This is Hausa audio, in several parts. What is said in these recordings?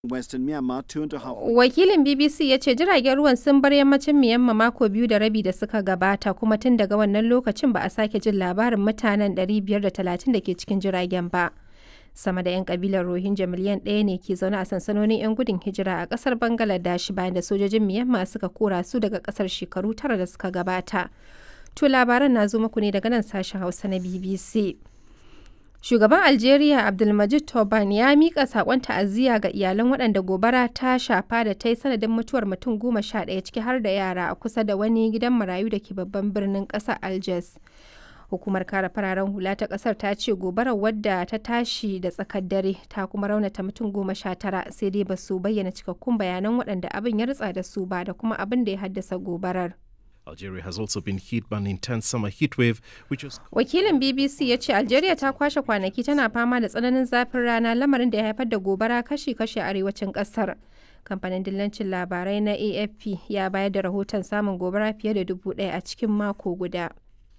Western Myanmar two and a half Wakilin BBC ya ce jiragen ruwan sun bar yammacin Myanmar mako biyu da rabi da suka gabata kuma tun daga wannan lokacin ba a sake jin labarin mutanen 530 da ke cikin jiragen ba. Sama da 'yan kabilar Rohingya miliyan ɗaya ne ke zaune a sansanonin 'yan gudun hijira a ƙasar Bangladesh bayan da sojojin Myanmar suka kora su daga ƙasar shekaru tara da suka gabata. To labaran na zo muku ne daga nan sashen Hausa na BBC. Shugaban Algeria Abdulmajid Tobani ya miƙa saƙon ta'aziyya ga iyalan waɗanda gobara ta shafa da ta yi sanadin mutuwar mutum goma sha ɗaya ciki har da yara a kusa da wani gidan marayu da ke babban birnin ƙasar Algiers. Hukumar kare fararen hula ta ƙasar ta ce gobarar wadda ta tashi da tsakar dare ta kuma raunata mutum goma sha tara sai dai ba su bayyana cikakkun bayanan waɗanda abin ya ritsa da su ba da kuma abin da ya haddasa gobarar. Algeria has also been hit by an intense summer heat wave, which has Wakilin BBC ya ce Algeria ta kwashe kwanaki tana fama da tsananin zafin rana lamarin da ya haifar da gobara kashi-kashi a arewacin kasar. Kamfanin dillancin labarai na AFP ya bayar da rahoton samun gobara fiye da dubu ɗaya a cikin mako guda.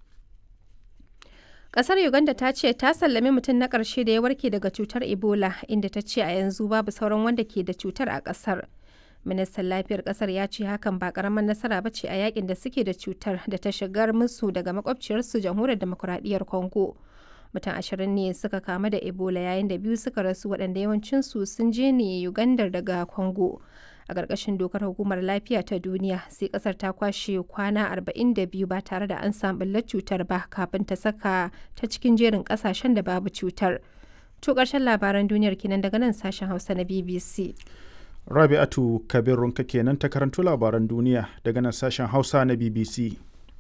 Kasar Uganda ta ce ta sallami mutum na ƙarshe da ya warke daga cutar Ebola inda ta ce a yanzu babu sauran wanda ke da cutar a ƙasar. ministan lafiyar kasar ya ce hakan ba karamar nasara ba ce a yakin da suke da cutar da ta shigar musu daga makwabciyarsu jamhuriyar demokuraɗiyyar congo mutum ashirin ne suka kamu da ebola yayin da biyu suka rasu waɗanda yawancinsu sun je ne ugandar daga congo a ƙarƙashin dokar hukumar lafiya ta duniya sai ƙasar ta kwashe kwana 42 ba tare da an samu ɓullar cutar ba kafin ta saka ta cikin jerin ƙasashen da babu cutar to ƙarshen labaran duniyar kenan daga nan sashen hausa na bbc Rabi'atu Kabirunka kenan ta karanto labaran duniya daga nan sashen Hausa na BBC.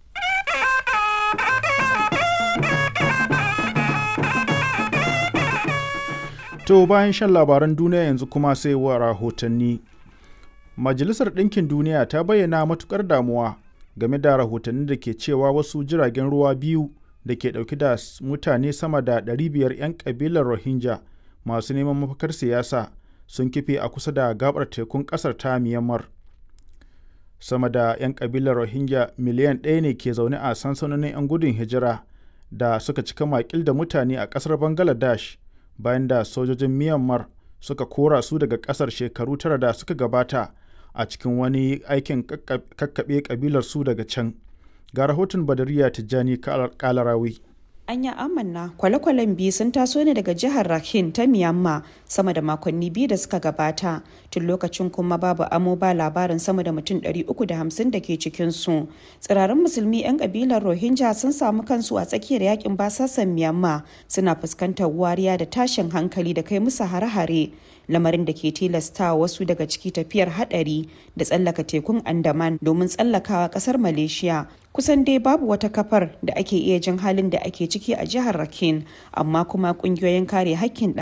To bayan shan labaran duniya yanzu kuma sai wa rahotanni. Majalisar Ɗinkin Duniya ta bayyana matukar damuwa game da rahotanni da ke cewa wasu jiragen ruwa biyu da ke ɗauki da mutane sama da 500 'yan ƙabilar Rohingya masu neman mafakar siyasa sun kife a kusa da gabar tekun kasar ta Myanmar. Sama da 'yan kabilar Rohingya miliyan ɗaya ne ke zaune a sansanonin 'yan gudun hijira da suka cika makil da mutane a ƙasar Bangladesh bayan da sojojin Myanmar suka kora su daga ƙasar shekaru tara da suka gabata a cikin wani aikin kakkaɓe kabilar su daga can. Ga rahoton Badariya Tijjani Kalarawi. Anya amanna kwale-kwalen biyu sun taso ne daga jihar Rakhine ta Myanmar sama da makonni biyu da suka gabata tun lokacin kuma babu amo ba labarin sama da mutum 350 da ke cikinsu. Tsirarin musulmi 'yan kabilar Rohingya sun samu kansu a tsakiyar yakin basasan Myanmar suna fuskantar wariya da tashin hankali da kai musu hare-hare. lamarin da ke tilasta wasu daga ciki tafiyar hadari da tsallaka tekun andaman domin tsallakawa kasar malaysia kusan dai babu wata kafar da ake iya jin halin da ake ciki a jihar rakin amma kuma kungiyoyin kare hakkin